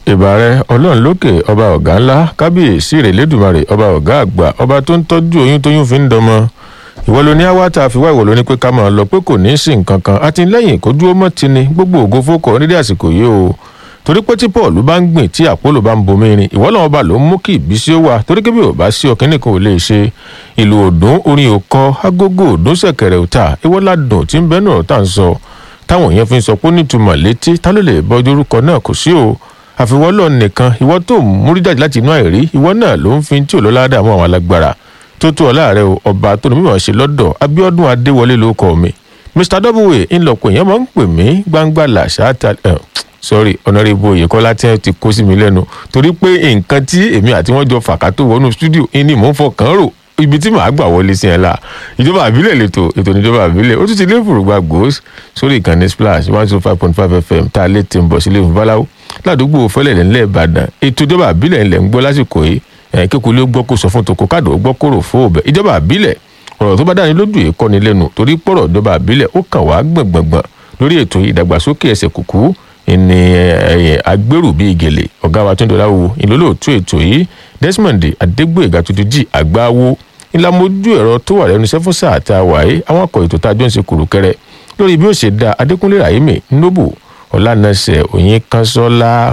ìbàrẹ ọlọ́run lókè ọba ọ̀gá ńlá kábíyèsí rẹ̀ lẹ́dùnmarè ọba ọ̀gá àgbà ọba tó ń tọ́jú oyún tóyún fi ń dọmọ ìwọ ló ní àwátà àfiwá ìwọ ló ní pé ká máa lọ pé kò ní í sí nǹkan kan àti lẹ́yìn kó dúró mọ́ ti ni gbogbo ògo fókọ̀ nídìí àsìkò yìí o torí pé tí paul bá ń gbìn tí àpólò bá ń bomi rin ìwọ làwọn ọba ló ń mú kí ìbísí ó wà torí kébì ò bá sí ọkàn nìkan ò lè ṣe ìlú òdùn orin òkọ agogo òdùn ṣẹ̀kẹ̀rẹ̀ òta ìwọ ládùn tí ń bẹ náà tá à ń sọ táwọn èèyàn fi ń sọ pé ó nítumọ̀ létí ta ló lè bọ́jú orúkọ náà kò sí o àfiwọ́lọ́ nìkan ìwọ tó múrí jáde láti inú àìrí ìwọ náà ló ń fi tí ò lọ́lá dààmú àwọn alágbára tó tó ọ̀la rẹ o ọba tó ní mímọ̀ ṣe lọ́dọ̀ abiodun adéwọlé ló kọ́ mi mr w ńlọpọ̀ èèyàn máa ń pè mí gbangba làṣà ta sorry ọ̀nàrẹ́bù oyèkọ́lá tí wọ́n ti kó sí mi lẹ́nu torí pé nǹkan tí èmi àti wọ́n jọ fàkà tó wọnú stúdíò ní mò ń fọkàn rò ibi tí màá gbà wọlé sí ẹ la ìjọba àbílẹ̀ lẹ́tọ̀ ètò ìjọba àbílẹ̀ ó tún ti lé fùrùgbà gbòós sórí ìkànnì splash one zero five point five fm tá a lè ti ń bọ̀ sílé fún báláwo ládùúgbò fẹlẹ̀ ńlẹ̀ ìbàdàn ètò ìjọba àbílẹ̀ ńlẹ̀ ń gbọ́ lásìkò yìí kékulé gbọ́ kó sọ fún tòkó káàdó gbọ́ kóró fún òbẹ̀ ìjọba àbílẹ̀ ọ̀rọ̀ tó bá dáni lójú yìí kọ́ni lẹ́nu torí pọ̀rọ̀ ìjọba àbílẹ̀ ó kàn wá gbọ̀ngbọ̀ngbọ̀n lórí ètò ìdàgbàsókè ẹsẹ̀ kùkú ìní agbèrú bíi gèlè ọ̀gá wa tó ń dọ̀lá wo ìlólóòtú ètò yìí desmond adégbòyègà tuntun jí àgbáwo ìlàmójú ẹ̀rọ tó wà lẹ́nu iṣẹ́ fún sáà tá a wà yìí àwọn akọ̀ ètò tá a jọ ń ṣe kùrùkẹrẹ lórí bí ó ṣe da adékúnlé rahimi nobu ọ̀lànàṣẹ òyìn kanṣọ́lá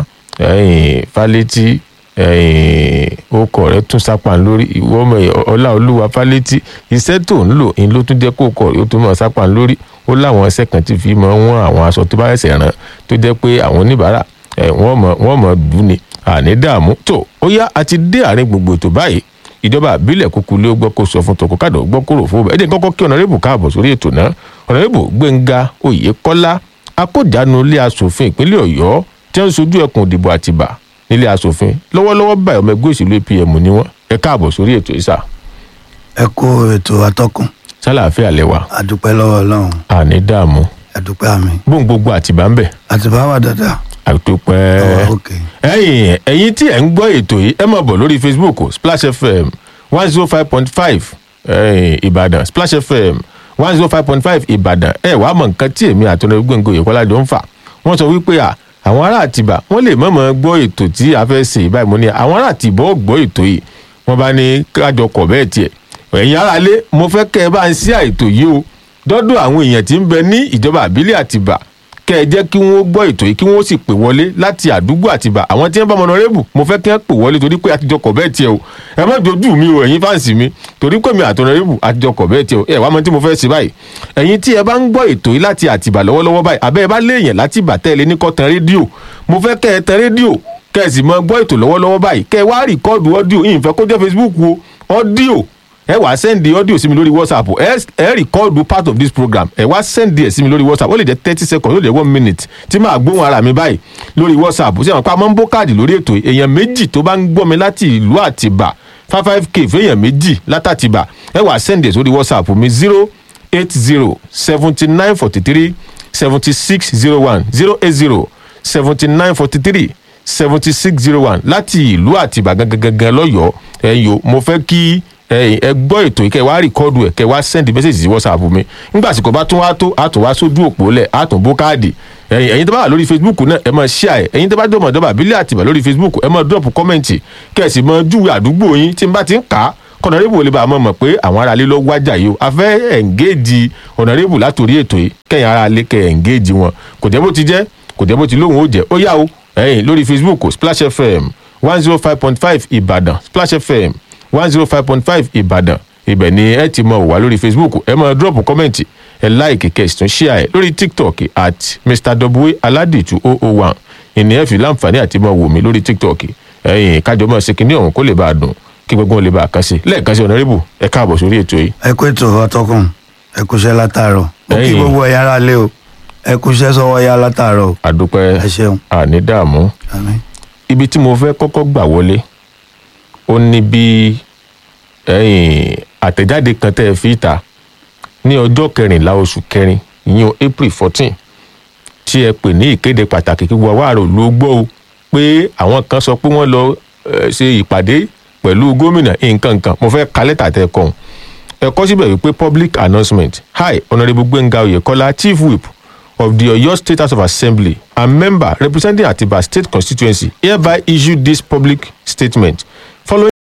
fálétí ọkọ rẹ tún sápá lórí ìwọ ọmọ ọláolúwa fálétí iṣẹ́ tó ń lò ń ló tún jẹ́ kó kọ yóò tún mọ̀ sápá lórí ó láwọn ẹsẹ̀ kan ti fi mọ wọn àwọn aṣọ tó bá ẹsẹ̀ ràn tó jẹ́ pé àwọn oníbàárà wọ́n mọ̀ wọ́n mọ̀ dùn ní àní dààmú tó ó yá àti dé àárín gbogbo ètò báyìí ìjọba àbílẹ̀ kúkú ló gbọ́ kó sọ fún tọkọkádọ̀ gbọ́ kóró fún ọbẹ̀ ẹ jẹ́ kọ́kọ́ kí ọ̀nàrẹ́bù káàbọ̀ sórí ètò náà ọ̀nàrẹ́bù gbẹ̀ngà oyèkọ́lá akójànú ilé asòfin ìpínlẹ̀ ọ̀yọ́ tí wọ́n ń sojú ẹkùn ìdìbò àtìbà nílé asòfin lọ́wọ́lọ́wọ́ báyìí ọmọ ẹgbẹ́ òṣèlú apm ni wọ́n ẹ káàbọ̀ sórí ètò ìsà. ẹ kó ètò atọ́kùn sálàáfíà lẹwà àdúpẹ́ lọ́wọ́ ọlọ́run àní dààmú àdúpẹ́ àmì bóun gbogbo àtìbá ń bẹ̀ àtìbá wà dáadáa àdúpẹ́ Ọwọ́ òkè. ẹ̀yin ẹ̀yin tí ẹ̀ ń gbọ́ ètò yìí ẹ máa bọ̀ lórí facebook splash fm one zero five point five ìbàdàn splash fm one zero five point five ìbàdàn ẹ wàá mọ nǹkan tí èmi àtọ́nà gbẹ̀ngàn òyìnbó jọ ń fà wọ́n sọ wípé à àwọn ará àtìbà wọ́n lè mọ̀mọ́ gbọ́ ètò tí a fẹ́ ṣe ìbáyìí mo ní àwọn ará àtìbà ó gbọ́ ètò yìí wọ́n bá ní kájọ kọ̀ bẹ́ẹ̀ tiẹ̀ ẹ̀yin ará lé mo fẹ́ kẹ́ ẹ bá ń ṣí àìtò yìí o dọ́dọ̀ àwọn èèyàn tí ń bẹ ní ìjọba àbílẹ̀ àtìbà kẹ́ ẹ jẹ́ kí wọ́n gbọ́ ètò yìí kí wọ́n sì pè wọlé láti àdúgbò àtìbà àwọn tí wọ́n bá mọ ọ̀nàrẹ́bù mo fẹ́ kí wọ́n pè wọlé torí pé àtijọ́ kọ̀ bẹ́ẹ̀ tiẹ̀ o ẹ má dojú mi o ẹ̀yin fáǹsì mi torí pé mi àtọ̀nàrẹ́bù àtijọ́ kọ̀ bẹ́ẹ̀ tiẹ̀ o ẹ wá mọ tí mo fẹ́ ṣe báyìí ẹ̀yin tí ẹ bá ń gbọ́ ètò yìí láti àtìbà lọ́wọ́lọ́wọ́ báyìí àbẹ́ ẹ bá léèyàn láti ìbà tẹ́lẹ̀ ní kọ́ tan rédíò mo fẹ́ kẹ́ ẹ tan rédíò kẹ́ ẹ sì mọ gbọ́ ètò lọ́wọ́lọ́wọ́ báyìí kẹ́ ẹ wá rìkọ́ọ̀dù ọ́díò yìí fẹ́ kó jẹ́ facebook o ọ́díò ẹ wá sẹ́ndì ọ́díò sí mi lórí whatsapp ẹ ẹ rìkọ́ọ̀dù part of this program ẹ wá sẹ́ndì ẹ̀ sí mi lórí whatsapp ó lè jẹ́ thirty seconds ó lè jẹ́ one minute tí máa gbóhùn ara mi báyìí lórí whatsapp ṣé àwọn pa máa ń bó káàdì lórí ètò yìí. èèyàn méjì tó bá ń gbọ́ mi láti ìlú àtìbà five five k fẹ́yàn méjì látàtìbà ẹ wá sẹ́ndì ẹ̀ sórí whatsapp mi zero eight zero seventy nine forty three seventy six zero one zero eight zero seventy nine forty three seventy six zero one láti ìlú àtìbà gangan gangan lọ́yọ̀ọ́ ẹ̀yìn o mo fẹ́ kí ẹ ẹ gbọ́ ètò yìí kẹ́ wá rìkọ́dù ẹ̀ kẹ́ wá sẹ́ndì mẹ́sẹ̀jì sí whatsapp mi nígbà àsìkò bá tún wá tó àtún wá sójú òpó lẹ̀ àtún bó káàdì ẹ̀yin ẹ̀yin tó bá wà lórí facebook náà ẹ máa share ẹ̀ ẹ̀yin tó bá jọmọ̀ ìjọba àbílẹ̀ àtìbà lórí facebook ẹ máa drop kọ́mẹ̀ntì kẹ́ ẹ̀ sì máa júwe àdúgbò yín tí n bá ti ń kà á kọ̀nàrẹ́bù olè bá a mọ̀ mọ̀ pé àwọn aráalé ló wájà yìí o a fẹ́ ẹ̀ǹgéèjì ọ̀nàrẹ́bù látòrí ètò yìí kẹ́yìn aráalé kẹ́ ẹ̀ǹgéèjì wọn kò jẹ́ bó ti jẹ́ kò jẹ́ bó ti lóhùn ó jẹ́ ó yá o ẹ̀yin lórí facebook splash fm one zero five point five ìbàdàn splash fm one zero five point five ìbàdàn ibẹ̀ ni ẹ ti mọ wà lórí facebook ẹ máa drop kọ́mẹ̀ntì ẹ láìkì kẹ́sì tún share ẹ lórí tiktok at mr w aladitu oh oh one ìní ẹ fi láǹfààní àti mọ wò mí lórí tiktok ẹ̀yin kájọ mọ̀ ṣe kínní ọ̀hún kó lè bá a dùn kí gbogbo wọn lè bá a kàn sí lẹ́ẹ̀kan sí ọ̀nàrẹ́bù ẹ káàbọ̀ sórí ètò yìí. ẹ kó ètò atọ́kùn ẹ kúṣẹ́ látàárọ̀ ó kí Ẹ̀yin. gbogbo ẹ̀yà ara lé o ẹ kúṣẹ́ sọ́wọ́ ya látàárọ̀ o àdúpẹ́ ẹ ṣeun àní dààmú àmín ibi tí mo fẹ́ kọ́kọ́ gbà wọlé ó ní bí ẹ̀yin àtẹ̀jáde kan tẹ́ ẹ fi ta ní ọjọ́ kẹrìnlá oṣù kẹrin ìyẹn april fourteen tí ẹ pè ní ìkéde pàtàkì kí gbogbo àwárò ló gbọ́ o pé àwọn kan sọ pé wọ́n lọ eh, ṣe ìpàdé pẹ̀lú gómìnà nǹkan nǹkan mo fẹ́ ka lẹ́tà tẹ́ ẹ kọ́ ẹ kọ́ síbẹ̀ wípé public announcement hi honourable gbẹ̀ngà oyèkọ́lá chief whip of the Oyo State House of Assembly and member representing Atiba State constituency hereby issue this public statement